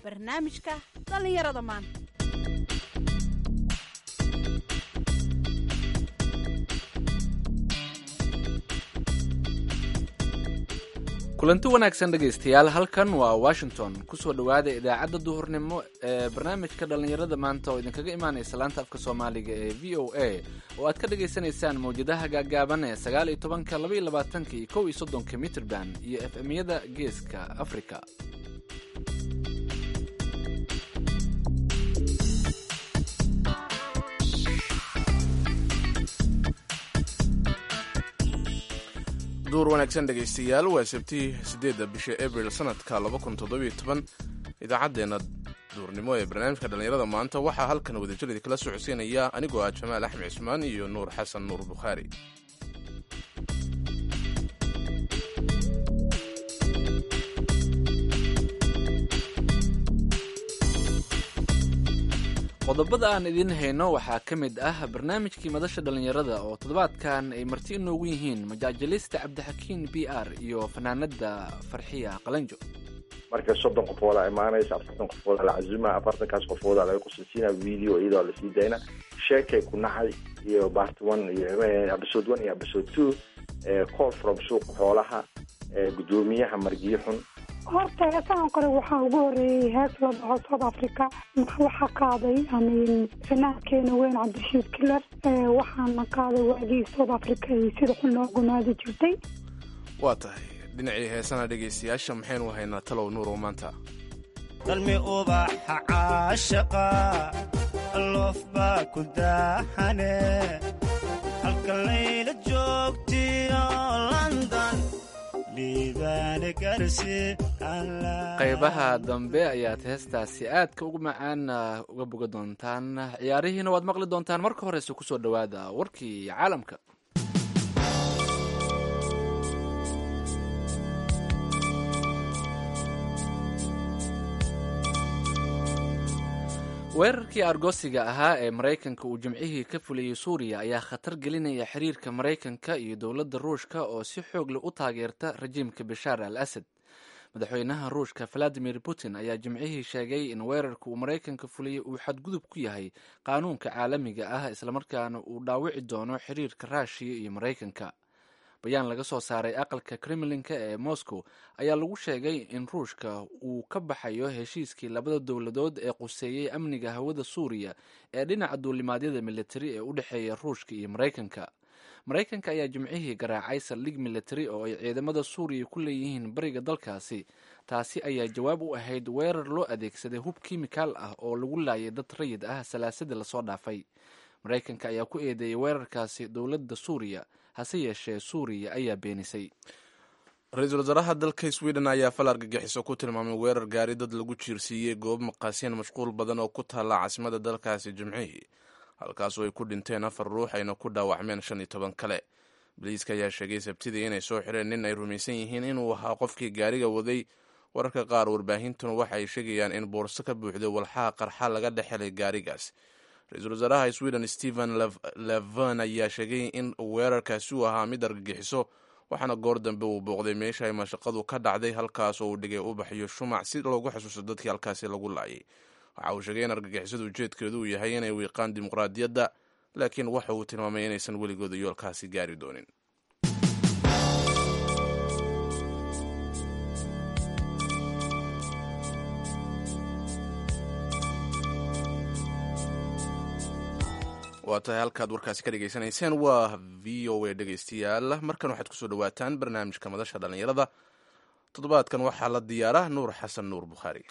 barnaamijka dhallinyarada maanta kulanti wanaagsan dhegaystayaal halkan waa washington kusoo dhowaada idaacadda duhurnimo ee barnaamijka dhallinyarada maanta oo idinkaga imaanaysa laanta afka soomaaliga ee v o a oo aad ka dhagaysanaysaan mawjadaha gaagaaban ee sagaal iyo tobanka laba iyo labaatanka iyo kow iyo soddonka mitrband iyo f m-yada geeska africa duur wanaagsan dhegaystayaal waa sabtii siddeedda bisha abril sanadka laba kun toddobiyo toban idaacaddeenna duurnimo ee barnaamijka dhallinyarada maanta waxaa halkan wadajir idinkala socodsiinaya anigoo ah jamaal axmed cismaan iyo nuur xasan nuur bukhaari qodobada aan idiin hayno waxaa ka mid ah barnaamijkii madasha dhallinyarada oo toddobaadkan ay marti inoogu yihiin majaajalista cabdixakiin b r iyo fanaanada farxiya qalanjo marka soddon qofoodaa imaanaysa afartan qofoodaa la cazuma afartankaas qofoodaa laga kusasiina video iyadoo lasii dayna sheekay ku naxay iyo bart one iyo episode one iyo episode two call from suuqa xoolaha gudoomiyaha margiyo xun horta heesahan kore waxaa ugu horeeyey hees la dhaco south africa waxaa qaaday fanaankeena weyn cabdirashiid kiler waxaana qaaday waagii south africa iyo sida xun loo gumaadi jirtay waa tahay dhinacii heesana dhegaystayaasha maxaynu haynaa talow nuurow maanta dalmi ubaxa caashaqa loof baa ku daahane halka layla joogtiyo london qaybaha dambe ayaad heestaasi aadka ugu macaan uga boga doontaan ciyaarihiina waad maqli doontaan marka horeyse kusoo dhowaada warkii caalamka weerarkii argosiga ahaa ee maraykanka uu jimcihii ka fuliyey suuriya ayaa khatar gelinaya xiriirka maraykanka iyo dowladda ruushka oo si xoogle u taageerta rajiimka bashaar al asad madaxweynaha ruushka valadimir putin ayaa jimcihii sheegay in weerarka uu maraykanka fuliyey uu xadgudub ku yahay qaanuunka caalamiga ah islamarkaana uu dhaawici doono xiriirka raashiya iyo maraykanka bayaan laga soo saaray aqalka kremlinka ee moscow ayaa lagu sheegay in ruushka uu ka baxayo heshiiskii labada dowladood ee quseeyey amniga hawada suuriya ee dhinaca duulimaadyada militari ee u dhexeeya ruushka iyo maraykanka maraykanka ayaa jimcihii garaacay saldhig militari oo ay ciidamada suuriya ku leeyihiin bariga dalkaasi taasi ayaa jawaab u ahayd weerar loo adeegsaday hub kimikaal ah oo lagu laayay dad rayid ah salaasadii lasoo dhaafay maraykanka ayaa ku eedeeyay weerarkaasi dowladda suuriya hase yeeshee suuriya ayaa beenisay ra-iisul wasaaraha dalka sweden ayaa fal argagixiso ku tilmaamay weerar gaari dad lagu jiirsiiyey goob maqaasiyeen mashquul badan oo ku taalla caasimada dalkaasi jimcihii halkaasoo ay ku dhinteen afar ruux ayna ku dhaawacmeen shan iyo toban kale boliiska ayaa sheegay sabtidii inay soo xireen nin ay rumaysan yihiin inuu ahaa qofkii gaariga waday wararka qaar warbaahintuna waxa ay sheegayaan in boorso ka buuxday walxaha qarxa laga dhex helay gaarigaas ra-iisul wasaaraha sweden stephen levon ayaa sheegay in weerarkaasi uu ahaa mid argagixiso waxaana goor dambe uu booqday meesha ay mashaqadu ka dhacday halkaas oo uu dhigay ubax iyo shumac si loogu xusuusto dadkii halkaasi lagu laayay waxa uu sheegay in argagixisadu ujeedkeedu uu yahay inay wiiqaan dimuqraadiyadda laakiin waxa uu tilmaamay inaysan weligooda yoolkaasi gaari doonin waa tahay halkaad warkaasi ka dhegaysanayseen waa v o a dhegaystayaal markan waxaad kusoo dhawaataan barnaamijka madasha dhallinyarada toddobaadkan waxaa la diyaara nuur xasan nuur bukhaari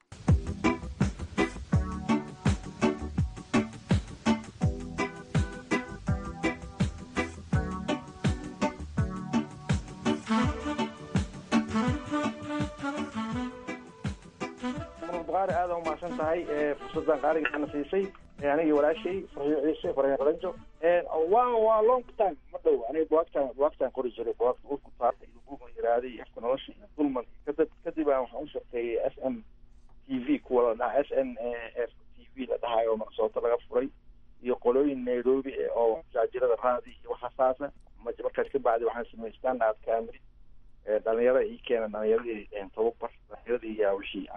bukaari aada umahadsan tahay fursadan qaaligaana siisay anigii walaashay farxiyo ciise farxiyo qalanjo waa waa long time ma dhow aniga buwaagtaan buwaagtaan qori jiray buwaagta urku taarta iyo buugan yaraaday afka nolosha iyo dulman kadib kadib aan waxaan u shaqeeyey s m t v kuwa la dhaha s n f t v la dhahayo oo minnesota laga furay iyo qolooyin nairobi oo jaajirada raadi iyo waxaasaasa markaas ka bacdi waxaan sameeyey standard camry dhalinyarada ii keena dhalinyaradii tababar dhalinyaradii yaa wixii aan sheeg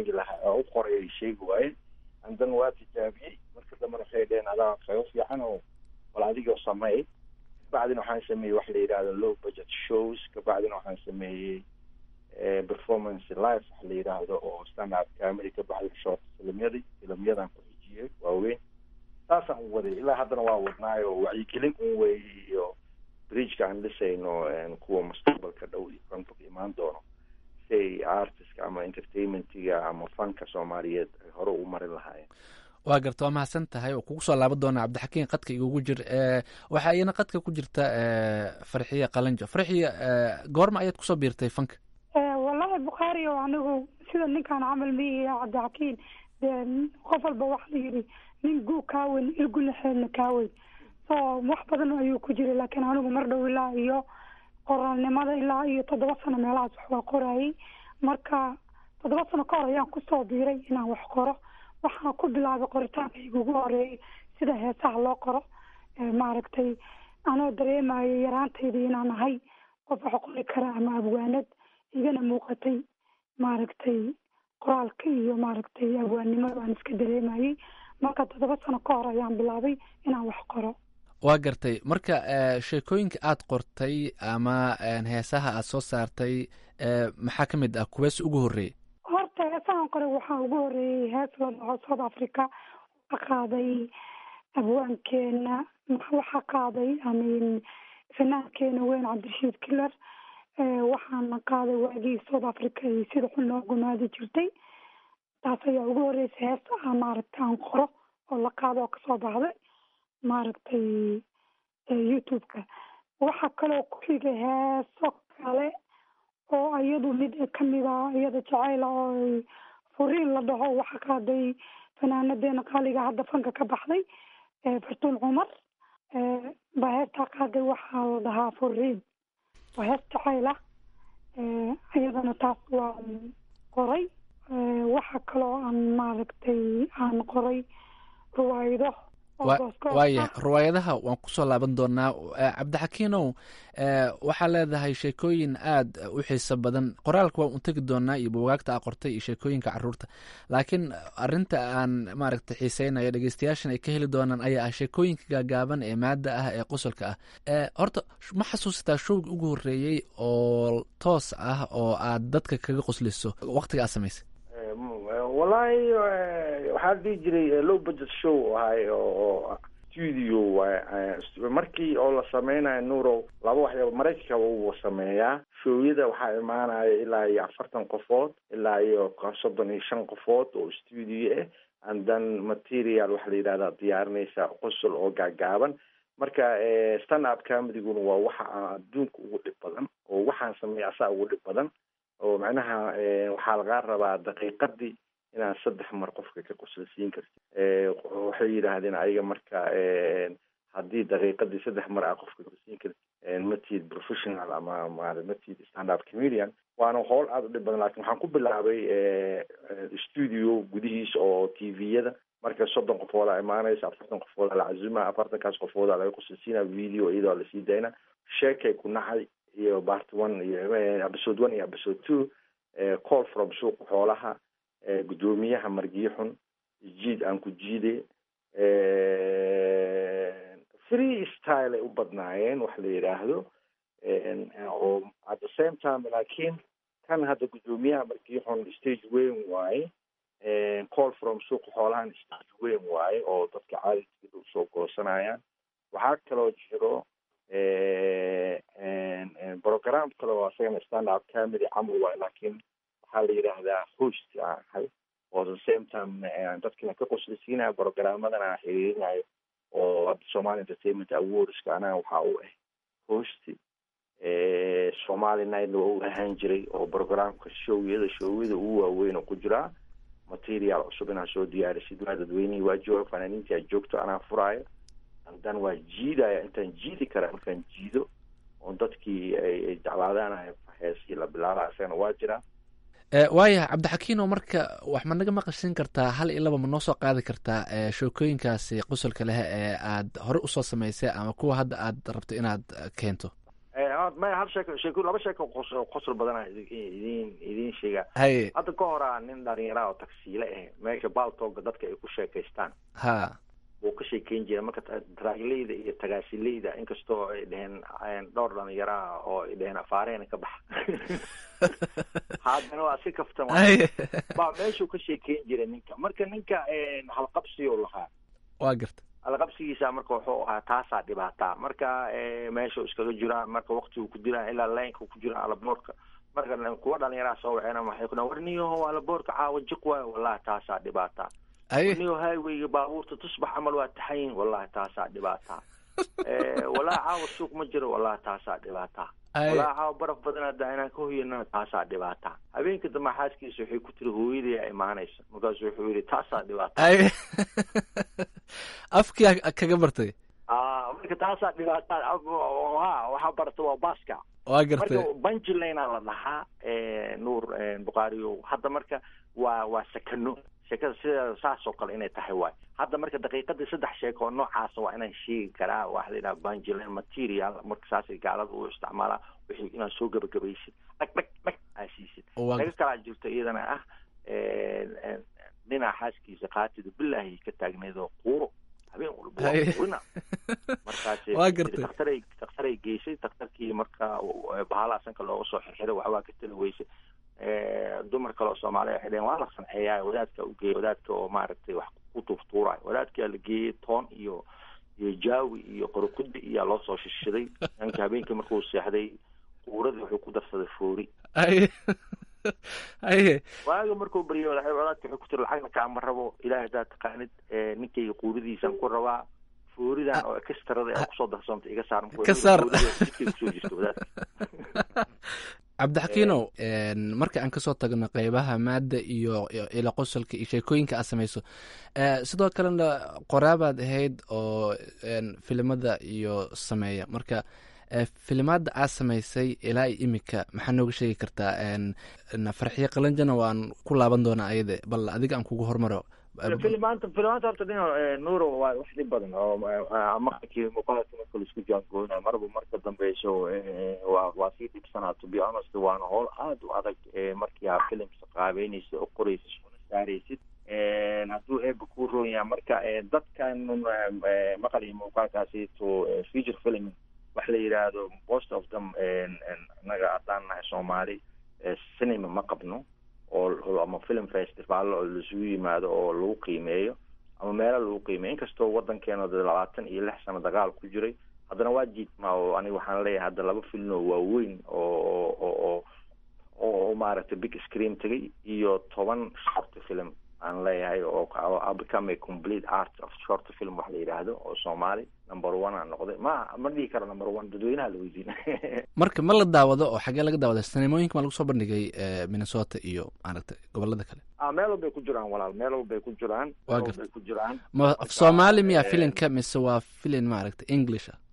sheegi lahaa u qoray ay sheegi waayeen andan waa tijaabiyey marka dambena waxay dheheen adaa kaga fiican oo bal adigoo sameey kabacdina waxaan sameeyey wax la yidhahdo low budget shows kabacdina waxaan sameeyey performance life wax la yidhaahdo oo stand up comedy kabacdina short filimyadii filimyadan ku xijiyey waaweyn saasaan u waday ilaa haddana waa wadnaayo wacyigelin un weeye iyo bridgeka aan dhisayno kuwa mustaqbalka dhow iyo konfog imaan doono si ay artistka ama entertainmentiga ama fanka soomaaliyeed ay hore u marin lahaayeen waa garta waa mahadsan tahay oo kugu soo laaban doona cabdixakiin qadka igugu jir waxaa iyana qadka ku jirta farxiya qalanjo farxiya goorma ayaad kusoo biirtay fanka wallahi bukhaari o anigu sida ninkaan camal miihi cabdixakiin dee qof walba waxa la yidhi nin guu kaaweyn ilgulaxeedna kaaweyn so wax badan ayuu ku jiray laakiin anigu mar dhow ilaa iyo qoraalnimada ilaa iyo toddoba sano meelahaas wax waa qorayay marka toddoba sano ka hor ayaan kusoo biiray inaan wax qoro waxaan ku bilaabay qoritaanka igugu horeeyay sida heesaha loo qoro maaragtay anoo dareemayo yaraantayda inaan ahay qof wax qori kara ama abwaanad igana muuqatay maaragtay qoraalka iyo maaragtay abwaannimada aan iska dareemayay marka toddoba sano ka hor ayaan bilaabay inaan wax qoro waa gartay marka sheekooyinka aad qortay ama heesaha aad soo saartay maxaa ka mid ah kuwees ugu horreeyey horta heesahan qore waxaa ugu horreeyey hees la dhaco south africa waxaa qaaday abwaankeena waxaa qaaday amin fanaankeena weyn cabdirashiid kiler waxaana qaaday waagii south africa iyo sida xun loo gumaadi jirtay taas ayaa ugu horreysay hees ah maaragtay aan qoro oo la qaado oo kasoo baxday maaragtay youtube-ka waxaa kaloo ku xigay heeso kale oo iyadu mid kamid a iyada jacayla oo furiin la dhaho waxaa qaaday fanaanadeena qaaliga hadda fanka ka baxday fartuun cumar baa heestaa qaaday waxaa la dhahaa furiin waa hees jacayl ah iyadana taas waa qoray waxaa kaloo aan maaragtay aan qoray ruwaydo waaya riwaayadaha waan kusoo laaban doonaa cabdixakiinow waxaa leedahay sheekooyin aad u xiiso badan qoraalka waan u tegi doonaa iyo bugaagta aa qortay iyo sheekooyinka caruurta laakiin arinta aan maaragta xiiseynayo dhegeystayaashan ay ka heli doonaan ayaa ah sheekooyinka gaagaaban ee maada ah ee qosolka ah horta ma xasuusataa showgi ugu horreeyey oo toos ah oo aad dadka kaga qosliso waqtiga aad samaysay wallahi waxaa dhihi jiray low budget show ahay oo studio markii oo la sameynayo nurow laba waxyaaba maraykanka uu sameeyaa showyada waxaa imaanaya ilaa iyo afartan qofood ilaa iyo soddon iyo shan qofood oo studio ah and then material waxaa la yidhahdaa diyaarinaysa qosol oo gaagaaban marka stand up comediguna waa waxa aan adduunka ugu dhib badan oo waxaan sameeya asaa ugu dhib badan oo macnaha waxaa lagaa rabaa daqiiqadii inaad saddex mar qofka ka qoslasiin karti waxay yidhaahdeen ayaga marka haddii daqiiqadii saddex mar aa qofka qoslasiin karti matid professional ama ma matid stand up comedian waana howl aada u dhib badan lakin waxaan ku bilaabay studio gudihiisa oo t v-yada marka soddon qofoodaa imaanaysa afartan qofoodaa la cazuma afartankaas qofoodaa laga qoslasiina video iyadoo lasii dayna sheekay ku nacay iyo part one iyo episode one iyo episode two call from suuqa xoolaha guddoomiyaha margiyo xun jiid aan ku jiide free style ay u badnaayeen wax la yidhaahdo oo at the same time laakiin kan hadda guddoomiyaha margiyo xun stage weyn waaye call from suuqa xoolahan stage weyn waaye oo dadka caadidkeeda usoo goosanayaan waxaa kaloo jiro program kale oo asagana stand up comedy camal waay laakiin waxaa la yidhaahdaa host aan ahay oo the same time dadkina ka qoslisiinayo programmadana aan xiriirinayo oo somali entertainment awardska anaa waxaa u ah host somali nightna waa u ahaan jiray oo programka showyada showyada ugu waaweyn oo ku jiraa material cusub inaa soo diyaarisid waa dadweynihii waa jooga fanaaniintii aa joogto anaa furaayo andan waa jiidaya intaan jiidi karaa markaan jiido oo dadkii ay jeclaadaan heeskii la bilaaba isagana waa jiraa waayahay cabdixakiino marka wax ma naga maqashin kartaa hal iyo laba ma noo soo qaadi kartaa sheekooyinkaasi qosolka leh ee aad hore usoo samaysay ama kuwa hadda aad rabto inaad keento maya hal sheeko sheeko laba sheeko qos- qosol badana idin idin sheega haye hadda ka horaa nin dhalinyara oo tagsiile ah meesha baaltooga dadka ay ku sheekaystaan ha wuu ka sheekeyn jiray marka ta- taraagleyda iyo tagaasileyda inkastoo ay dheheen een, dhowr dhalinyaro ah oo ay dheheen afaareena ka baxa haddana waa si kaftan waa haye baa meeshuu ka sheekeyn jiray ninka marka ninka een, halqabsiyuu lahaa waa garta alqabsigiisa marka wuxuu ahaa taasaa dhibaataa marka eh, meesha iskaga jiraan marka waktigu ku jiraan ilaa laynka ku jiraan alaboorka marka kuwa dhalinyaraa soo waceen waxay ku dhahan war niyaho alaboorka caawa jiq waayo wallahi taasaa dhibaataa haye niyo highwayga baabuurta tusbax camal waa taxayin wallahi taasaa dhibaataa Eh, wallahi caawa suuq ma jiro wallahi taasaa dhibaataa haye wallahi caawa baraf badan hadda inaan ka hoyanana taasaa dhibaataa habeenka dambe xaaskiisa waxay ku tiri hooyaday imaanaysa markaasu wuxuu yidhi taasaa dhibaataa haye afkii aa kaga bartay Ah, marka taasaa dhibaataa ha waxaa barata waa baaska waa gartay marka banjilana la dhahaa eh, nuur eh, bukhaariyo hadda marka waa waa sakano sheekada sideeda saas oo kale inay tahay waay hadda marka daqiiqadii saddex sheeko oo noocaasa waa inaan sheegi karaa waxa la yidhaha banjilin material marka saasay gaalada u isticmaalaa wixii inaad soo gabagabaysid dhag dhag dhag aa siisid waa laga kalaa jirto iyadana ah eh, eh, ninaa xaaskiisa qaatida bilaahi ka taagneed oo quuro habeen walba waa Haye. quurina markaas Waa gartay. daktaray daktaray geysay daktarkii marka bahala sanka looga soo xirxiray waxbaa ka tali weysay Eh, dumar kale oo soomaaliya waxay dheheen waa la sanceeyaa wadaadka u geeyay wadaadka oo maaragtay wax ku tuurtuurayo wadaadkaa la geeyey toon iyo iyo jaawi iyo qorokudi iyaa loo soo shishiday ninka habeenkii markuu seexday quuradii wuxuu ku darsaday foori haye haye waaga markuu baryay wadaadka wadaadka wuxuu ku tiri lacagna kaama rabo ilaahay haddaad taqaanid eh, ninkayga quuridiisaan ku rabaa fooridan oo ekstrada ee kusoo darsanta iga saar markuu Ka saar. foorida jidkay kusoo jirto wadaadka cabdixakiinow een, marka aan kasoo tagno qeybaha maadda iyo iyo ila qosolka iyo sheekooyinka aad samayso eh, sidoo kalena qoraabaad ahayd oo een, filimada iyo sameeya marka eh, filimaada aad samaysay ilaa iyo imika maxaa nooga sheegi kartaa een, een, farxiyo qalanjana waan ku laaban doonaa ayade bal adiga aan kugu hormaro filimaanta filimaanta horta dhino nuuro waa wax dhib badan oo eh, markii muuqaalka marka laisku jaangoonayo marba marka dambeyso eh, waa waa sii dhibsanaa to be honest waana howl aada u adag eh, markii aa filimka qaabeynaysid oo qoraysid suna saaraysid Eh, hadduu eeba kuu roon yahay marka eh, dadkan eh, maqal iyo muuqaalkaasi to eh, feature film wax la yidhaahdo most of them eh, naga haddaan nahay soomaali eh, cinema ma qabno oo ama film festival oo laisugu yimaado oo lagu qiimeeyo ama meelo lagu qiimeeyo inkastoo wadankeena de labaatan iyo lix sano dagaal ku jiray haddana waa jiidmaa oo aniga waxaan leeyahay hadda laba film oo waaweyn oo oo oo oo maaragtay big screen tegay iyo toban short film aan leeyahay oo oo become a complete art of short film wax la yidhaahdo oo soomaali number one aan noqday ma ma dhihi karo number one dadweynaha la weydiina marka ma la daawado oo xagee laga daawada sinemooyinka ma lagu soo bandhigay eh, minnesota iyo maaragtay gobolada kale ah meel walbay ku jiraan walaal meel walbay ku jiraan Waa meel gartay. walbay ku jiraan ma af Marka, soomaali miya eh, filimka mise waa filin maaragtay english ah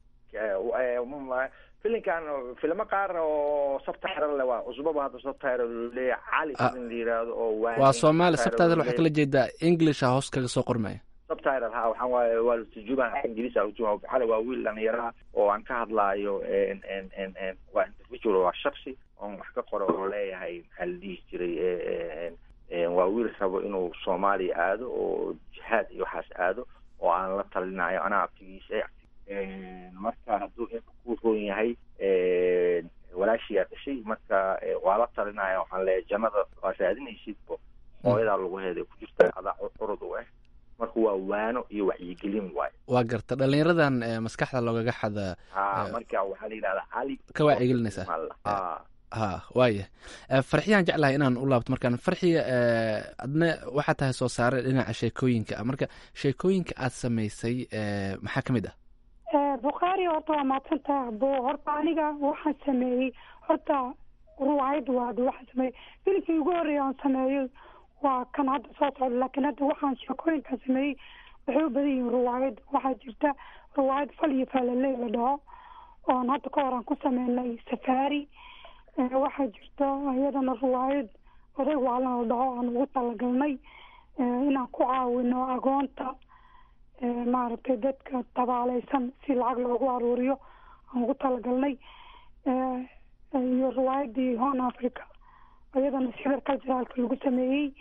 filinkan filmo qaar oo subtitle le waa cusbaba hadda subtitle leeyahay cali Ah. filin la yiraahdo oo waani waa soomaali subtitle sabtaadal waxaa kala leeyahay. jeedaa english ah hoos kaga soo qormaya subtitle ha waxaan waaye waa la turjumaan af ingiriis aa turjumaa xale waa wiil dhalinyaro ah oo aan ka hadlaayo en en en en waa individual waa shaksi oon wax ka qoro oo leeyahay maxaa la dhihi jiray eh, en en waa wiil rabo inuu soomaaliya aado oo jihaad iyo waxaas aado oo aan la talinayo anaa abtigiisa eh, marka hadduu eeba ku roon yahay eh, walaashiyaa dhashay marka eh, waa la talinaya waxaan leeyahay jannada waa raadinaysidbo hooyadaa lagu heeday ku jirta adaa curud u ah marka waa waano iyo wacyigelin waayo waa garta dhalinyaradan eh, maskaxda loogaga xada ha Eh, marka waxaa la yidhahdaa cali ka wacyigelinaysaa ha ha waaya Eh, farxiyaan jeclahay inaan u laabto markaan farxiya eh, adna waxaa tahay soo saare dhinaca sheekooyinka ah marka sheekooyinka aad samaysay eh, maxaa ka mid ah Eh, bukhaari horta waa maadsantaha bo horta aniga waxaan sameeyey horta ruwaayad waade waxaan sameeyey filimkii ugu horreeya aan sameeyo waa kan hadda soo socda laakiin hadda waxaan sheekooyinkan sameeyey waxay u badan yihiin ruwaayad waxaa jirta ruwaayad fal iyo faalaley la dhaho oon hadda ka hor aan ku sameynay safaari Eh, waxaa jirta iyadana ruwaayad oday waalan la dhaho aan ugu talagalnay eh, inaan ku caawino agoonta eh, maaragtay dadka tabaaleysan si lacag loogu aruuriyo aan ugu talagalnay iyo riwaayadii hon africa iyadana sibir culturalka lagu sameeyey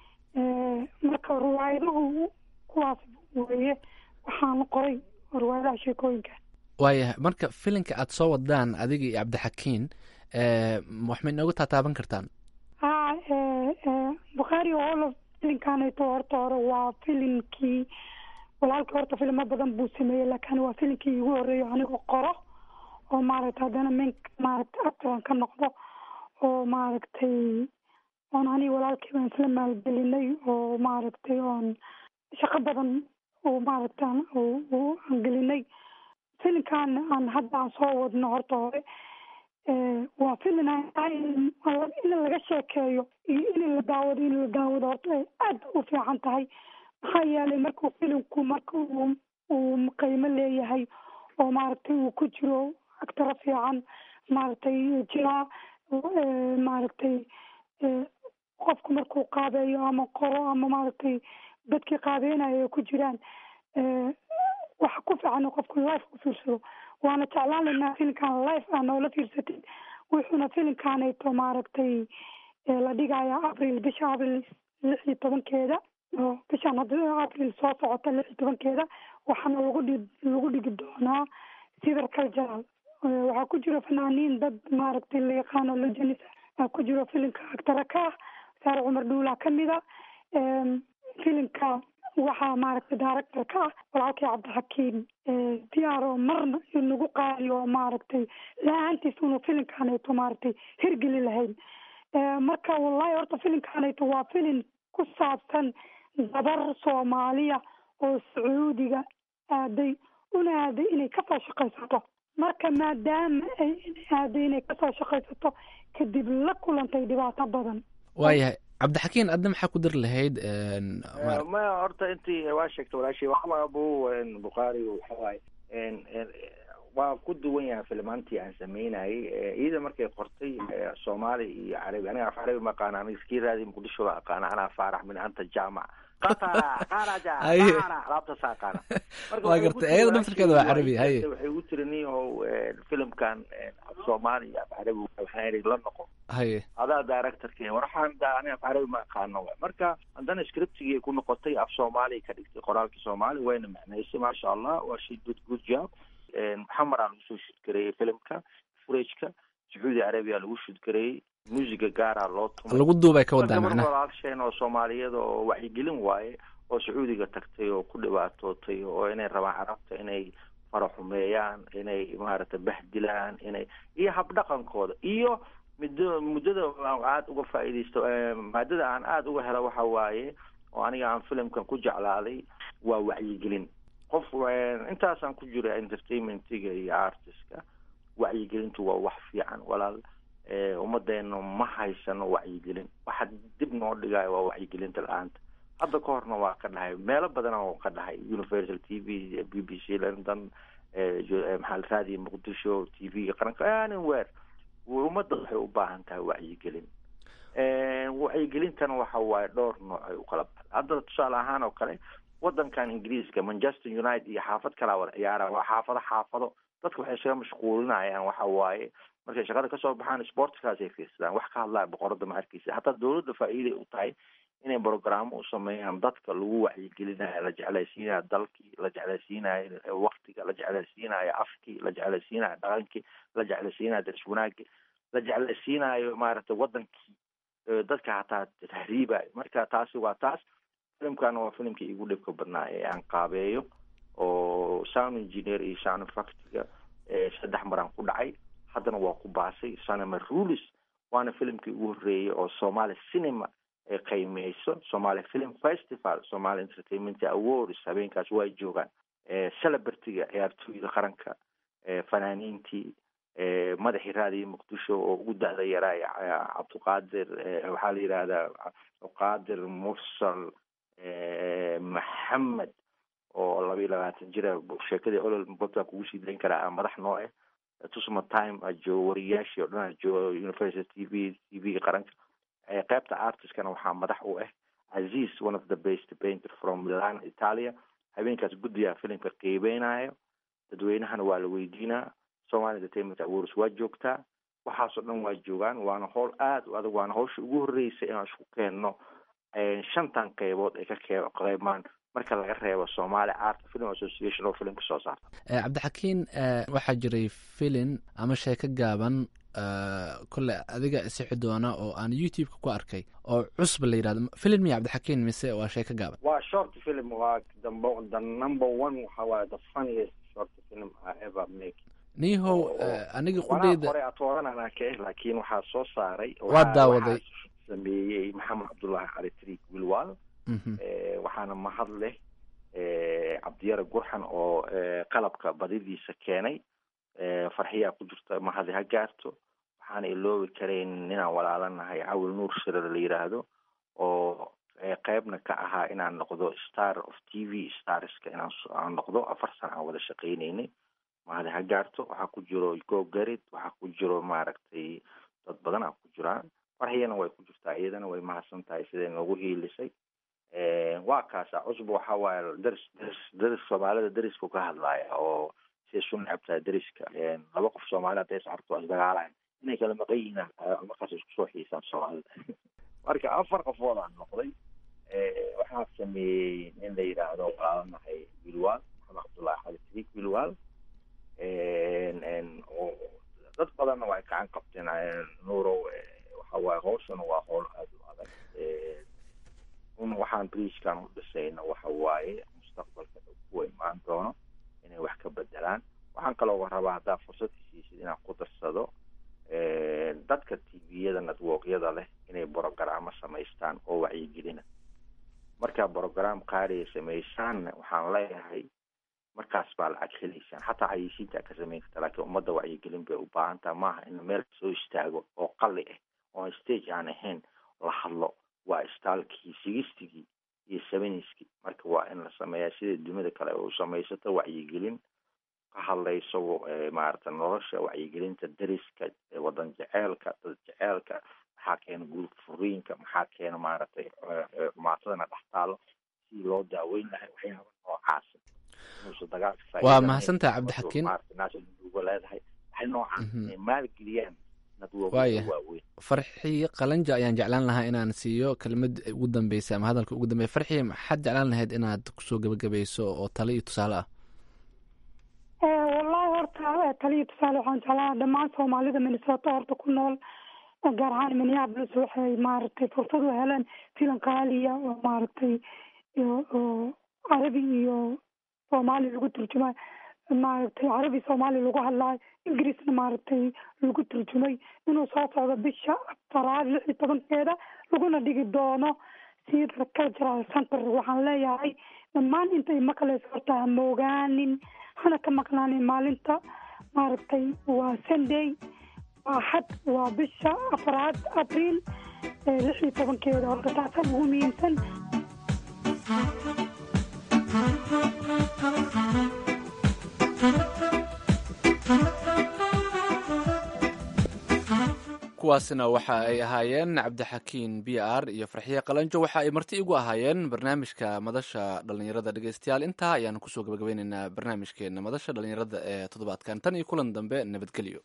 marka riwaayaduhu kuwaas weeye waxaan qoray riwaayadaha sheekooyinka waayahay marka filinka aad soo wadaan adiga iyo cabdixakiin wax ma inoogu taataaban kartaan ha bukhaari olo filinkaanayto horta hore waa filinkii walaalkii horta filimo badan buu sameeyey laakiin waa filinkii igu horeeyo anigoo qoro oo maaragtay haddana min maaragtay actoran ka noqdo oo maaragtay oon aniga walaalkii baan isla maalgelinay oo maaragtay oon shaqo badan oo maaragtay aan gelinay filinkan aan hadda aan soo wadno horta hore waa filin in laga sheekeeyo iyo in la daawado in la daawado horta ay aad u fiican tahay maxaa yeelay markuu filinku marka uu uu qiimo leeyahay oo maaragtay uu ku jiro actaro fiican maaragtay jiraa maaragtay qofku markuu qaabeeyo ama qoro ama maaragtay dadkii qaabeynayo ay ku jiraan waxa ku fiican qofku life u fiirsado waana jeclaan laynaa filinkan life aa noola fiirsatid wuxuuna filinkaanayto maaragtay la dhigaya april bisha april lix iyo tobankeeda oo bishaan hadda april soo socota lix iyo tobankeeda waxaana lagu dhi lagu dhigi doonaa civil cultural waxaa ku jiro fanaaniin dad maaragtay la yaqaano legenis aa ku jiro filinka actara ka ah saare cumar dhuulaa kamid a filinka waxaa maaragtay director ka ah walaalkii cabdixakiim diyaaro marna inagu qaali oo maaragtay la-aantiis unu filinkaanayto maaragtay hirgeli lahayn marka wallahi horta filinkaanayto waa filin ku saabsan gabar soomaaliya oo sacuudiga aaday una aaday inay kasoo shaqaysato marka maadaama ay aaday inay kasoo shaqaysato kadib la kulantay dhibaato badan waayahay cabdixakiin adna maxaa ku dari lahayd maya horta intii waa sheegta walaashay waxba abu bukhaari waxawaaye waa ku duwan yahay filmaantii aan sameynayay iyada markay qortay soomaali iyo carabi aniga af carabi ma aqaana aniga iskii raadi muqdisho la aqaana anaa faarax min anta jaamac laabtaasa aqaana waa gartay ayada naftirkeeda waa carabi haye waxay ugu tiri niyahow filimkan af soomaali iyo af carabi waxaan idhi la noqo haye adaa directorke war waxaan da aniga af carabi ma aqaano marka haddana scriptigii ku noqotay af soomaali ka dhigtay qoraalkii soomaali wayna macnaysay maasha allah waa she did good job maxamed aa lagu soo shudgareeyey filimka furageka sacuudi arabiya lagu shudgareeyey muusiga gaaraa loo tumay lagu duubay ka wadaa gabar macnaha walaalsheen oo soomaaliyada oo wacyigelin waaye oo sacuudiga tagtay oo ku dhibaatootay oo inay rabaan carabta inay faraxumeeyaan inay maaragtay bahdilaan inay iyo habdhaqankooda iyo muddo muddada aan aada uga faa'iidaysto maadada aan aada uga helo waxa waaye oo aniga aan filimkan ku jeclaaday waa wacyigelin qof intaasaan ku jira entertainmentiga iyo artistka wacyigelintu waa wax fiican walaal ummadeena ma haysano wacyigelin waxa dib noo dhigaayo waa wacyigelinta la-aanta hadda ka horna waa ka dhahay meelo badana oo ka dhahay universal t v b b c london maxaa raadiyo muqdisho t v-ga qaranka anywhere ummadda waxay u baahan tahay wacyigelin wacyigelintana waxa waaye dhowr nooc ay u kala baxda hadda tusaale ahaan oo kale wadankan ingiriiska manchester united iyo xaafad kalaa wada ciyaara waa xaafado xaafado dadka waxay isaga mashquulinayaan waxa waaye markay shaqada kasoo baxaan sportkaasay fiirsadaan wax ka hadlaya boqorada ma arkeysa hataa dawladda faa'iiday u tahay inay brogrammo u sameeyaan dadka lagu wacyigelinayo la jeclaysiinayo dalkii la jeclaysiinayo waktiga la jeclaysiinayo afkii la jeclaysiinayo dhaqankii la jeclaysiinayo daris wanaagii la jeclaysiinayo maaragtay wadankii dadka hataa tahriibayo marka taasi waa taas filimkana waa filimkii igu dhibka badnaa ee aan qaabeeyo oo sound engineer iyo sound effectiga saddex maraan ku dhacay haddana waa ku baasay cinema rulis waana filimkii ugu horreeyay oo somali cinema ay qiimeyso somali film festival somali entertainment awards habeenkaas waa joogaan celebrityga ciyaartooyda qaranka fanaaniintii madaxii raadiyo muqdisho oo ugu da'da yaraa cabdiqaadir waxaa la yidhahdaa cabdiqaadir mursal maxamed oo laba iyo labaatan jira sheekadii olol bobtaa kugu sii dayn karaa madax noo ah tusma time ajoogo wariyaashii oo dhan ajoogo university t v t v-ga qaranka qeybta artistkana waxaa madax u ah aziz one of the best painter from milan italia habeenkaas guddigaa filimka qiibeynayo dadweynahana waa la weydiinaa somali entertainment awards waa joogtaa waxaasoo dhan waa joogaan waana howl aada u adag waana hawsha ugu horreysay inaan isku keenno shantan qeybood ay ka ke- qeymaan marka laga reebo somaali art film association oo filimka soo saarta Eh, cabdixakiin eh, waxaa jiray filin ama sheeko gaaban eh, kole adiga isixi doona oo aan youtube-ka ku arkay oo cusub la yidhahdo filin miya cabdixakiin mise waa sheeko gaaban waa short film waa the, mo- the number one waxa waaye the funniest short film I ever make niihow eh, aniga wanaa qudheyda hore atooranana ka eh laakiin waxaa soo saaray Waa waxaa- daawaday. waxaa sameeyey maxamed cabdullaahi cali triik wilwal Mhm. Eh, waxaana mahad leh eh, cabdiyare gurxan oo eh, qalabka badidiisa keenay Eh, farxiyaa ku jirta mahadi ha gaarto waxaana iloobi karayn inaan walaalanahay cawil nuur shire la yiraahdo oo eh, qeybna ka ahaa inaan noqdo star of t v starska inaan s- aan noqdo afar sana aan wada shaqaynaynay mahadi ha gaarto waxaa ku jiro go garid waxaa ku jiro maaragtay dad badan aa ku jiraan farxiyana way ku jirtaa iyadana way mahadsan tahay siday noogu hiilisay Eh, waa kaasa cusub waxa waaye deris deris deris soomaalida derisku ka hadlaaya oo siday su necabtahay deriska Eh, laba qof soomaali hadday is arto waa isdagaalayan inay kala maqan yihiin ah, markaas isku soo xiisaan soomaalida marka afar qofood aan noqday Eh, waxaa sameeyey nin la yidhaahdo walaalanahay wilwal maxamed cabdullaahi xali triik wilwal En- en, oo dad badanna waa ay gacan qabteen Eh, nuurow eh, waxa waaye hawshana waa howl aada u adag Eh, un waxaan briiskan u dhisayna waxa waaye mustaqbalka dhow kuwa imaan doono inay wax ka bedelaan waxaan kaloo rabaa haddaa fursad isiisid inaan ku darsado eh, dadka tviyada networkyada leh inay brogaraamo samaystaan oo wacyigelina markaa brogram qaaliya samaysaan waxaan leeyahay markaas baa lacag helaysaan xataa xayeysiinta ka samayn karta laakiin ummadda wacyigelin bay u baahan taha maaha in meel soo istaago oo qali ah oo stage aan ahayn la hadlo waa istaalkii sigistigii iyo seveniskii marka waa in la sameeyaa sida dunida kale u samaysato wacyigelin ka hadlayso eh, maarata nolosha wacyigelinta deriska eh, wadan jeceelka dad jeceelka maxaa keena guur furiinka maxaa keena maaragtay eh, eh, xumaatadana dhex taalo si loo daaweyn lahay waxyaaba noocaas inuusan dagaalka waa faa'iidanayn. mahadsantaha cabdixakiin maarata naasha uga leedahay waxay noocaas Mhm. inay maalgeliyaan nadwoobada Waaya. waaweyn farxii qalanja ayaan jeclaan lahaa inaan siiyo kelimad ugu dambeysa ama hadalka ugu dambeya farxii maxaad jeclaan lahayd inaad kusoo gebagabayso oo tale iyo tusaale ah Eh, wallahi horta eh, taliya tusaale waxaan jeclaa dhammaan soomaalida minnesota horta ku nool eh, gaar ahaan minneapolis waxay maaragtay fursad u heleen filan qaaliya oo maaragtay iyo- oo carabi iyo soomaali lagu turjumay maaragtay carabi soomaali lagu hadlaayo ingiriisna maaragtay lagu turjumay inuu soo socdo bisha afaraad lix iyo tobankeeda laguna dhigi doono sida cultural center waxaan leeyahay dhammaan intay maqlayso horta ha moogaanin hana ka maqnaanin maalinta maaragtay waa sunday waa xad waa bisha afraad abriil ee lix iyo tobankeeda horta taasaan ugu muhiimsan kuwaasina waxa ay ahaayeen cabdixakiin b r iyo farxiye qalanjo waxa ay marti igu ahaayeen barnaamijka madasha dhalinyarada dhegeystayaal intaa ayaanu kusoo gabagabeyneynaa barnaamijkeena madasha dhalinyarada ee toddobaadkan tan iyo kulan dambe nabadgelyo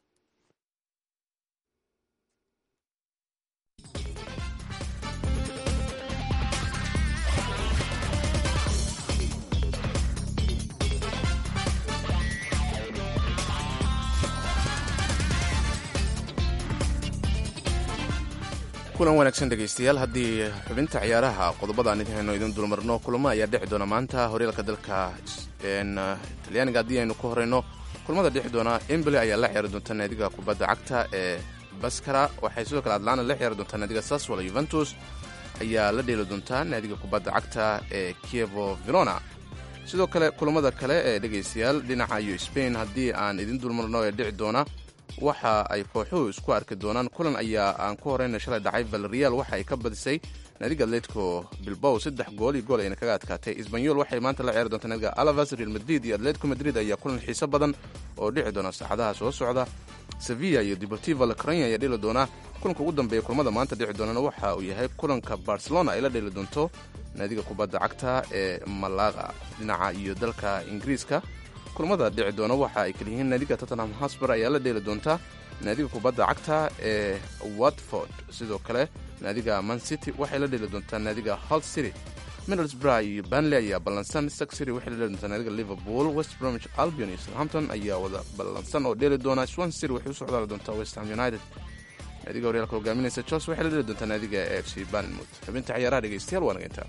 kulan wanaagsan dhegaystayaal haddii xubinta ciyaaraha qodobadaan idin hayno idin dulmarno kulamo ayaa dhici doona maanta horyaalka dalka n talyaaniga haddii aynu ku horeyno kulamada dhici doona emboli ayaa la ciyaari doonta naadiga kubadda cagta ee baskara waxay sidoo kale atlana la ciyaari doontaa naadiga saswala yuventus ayaa la dheeli doontaa naadiga kubadda cagta ee kievo verona sidoo kale kulamada kale ee dhegaystayaal dhinaca iyo spain haddii aan idin dulmarno ee dhici doona waxa ay kooxuhu isku arki doonaan kulan ayaa aan ku horeyna shalay dhacay valreal waxa ay ka badisay naadiga atletico bilbow saddex gool iyo gool ayna kaga adkaatay isbanyol waxay maanta la ciyaari doontaa naadiga alavas real madrid iyo atletico madrid ayaa kulan xiiso badan oo dhici doona saacadaha soo socda sevilla iyo deportivo lacronia ayaa dheli doona kulanka ugu dambeeya kulamada maanta dhici doonana waxa uu yahay kulanka barcelona ay la dheli doonto naadiga kubadda cagta ee malaga dhinaca iyo dalka ingiriiska kulamada dhici doona waxa ay kala yihiin naadiga tottenham hosber ayaa la dheeli doonta naadiga kubadda cagta ee watford sidoo kale naadiga man city waxay la dheeli doontaa naadiga hol city middlesbrough iyo banley ayaa ballansan stock city waxay la dheeli doontaa naadiga liverpool west bromwich albion iyo southampton ayaa wada ballansan oo dheeli doona swan city waxay u socdaali doontaa west ham united naadiga horyaalka hogaaminaysa chelsea waxay la dheeli doontaa naadiga f c barnmouth xubinta ciyaaraha dhegeystayaal waa nageyntaa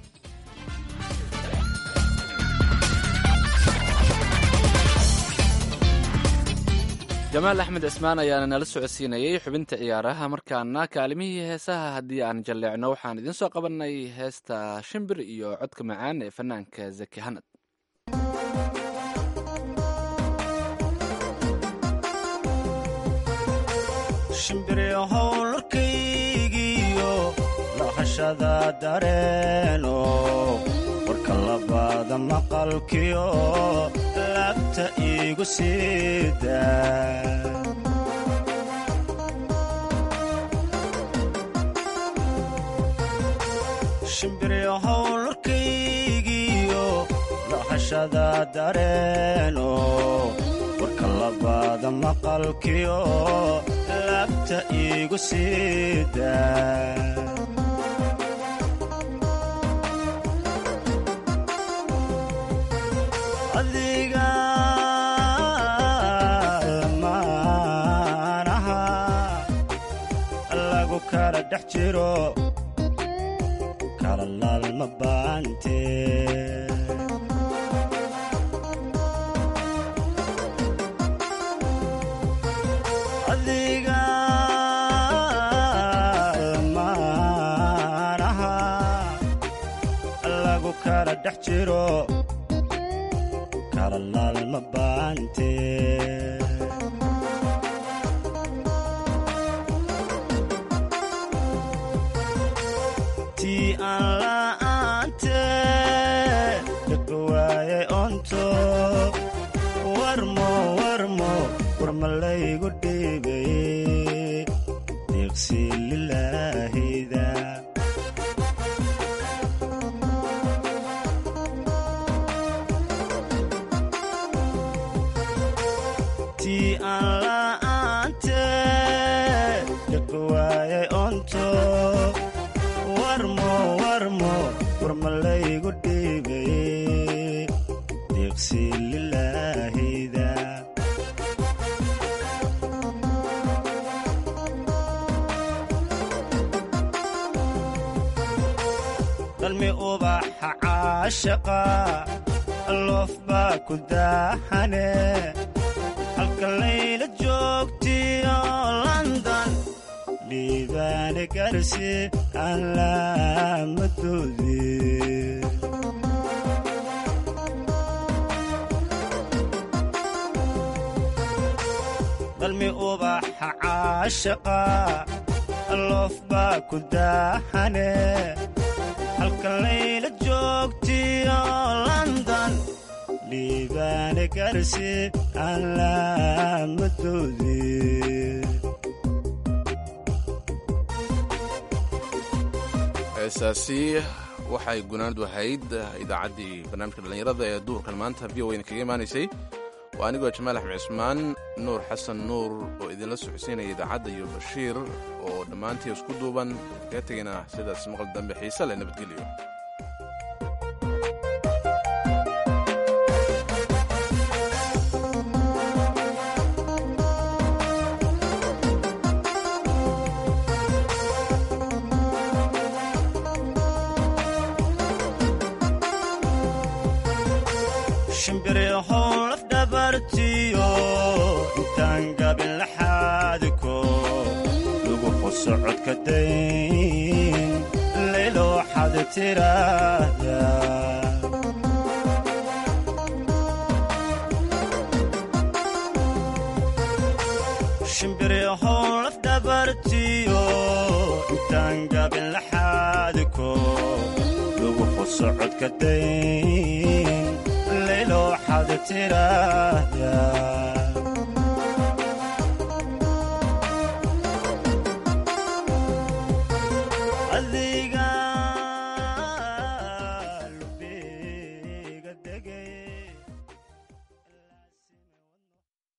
jamaal axmed cismaan ayaana nala socodsiinayay xubinta ciyaaraha markaana kaalimihii heesaha haddii aan jalleecno waxaan idiin soo qabanay heesta shimbir iyo codka macaan ee fanaanka zaki hanad shimbirihowlarkaygiyo lahashada dareeno warka labaada maqalkiyo laabta iigu siida shimbirihowlarkaygiyo lahashada dareeno warka labaada maqalkiyo laabta iigu siida adiga lamaanaha lagu kala dhex jiro kala laalma baante adiga lamaanaha lagu kala dhex jiro kala laalma baante tii aan la'aante dhaqi waayay onto warmo warmo warmalaygu dhiibay deeqsi lilaahida tii aan la'aante dhaqi waayay onto warmo warmo warmalaygu dhiibay deeqsi lilaahida dalmi ubaxa caashaqa loof baa ku daahane halka layla joogtiyo london dhiibaane garsi aan laamadoodii dalmi ubaxa caashaqa loof baa ku daahane halka layla joogtiyo london dhiibaane garsi aan laamadoodii heesaasi waxay gunaanadu ahayd idaacaddii barnaamijka dhallinyarada ee duurkan maanta v o wayna kaga imaanaysay waa anigoo jamaal axmed cismaan nuur xasan nuur oo idinla socodsiinaya idaacadda iyo bashiir oo dhammaantii isku duuban kaga tegayna sidaas maqal dambe xiise leh nabadgelyo shimbirihow lafdhabartiyo intaan gabin laxaadiko lagu qosocodka dayn layloo xad tiraahda shimbirihow lafdhabartiyo intaan gabin laxaadiko lagu qosocodka dayn layloo xad tiraahda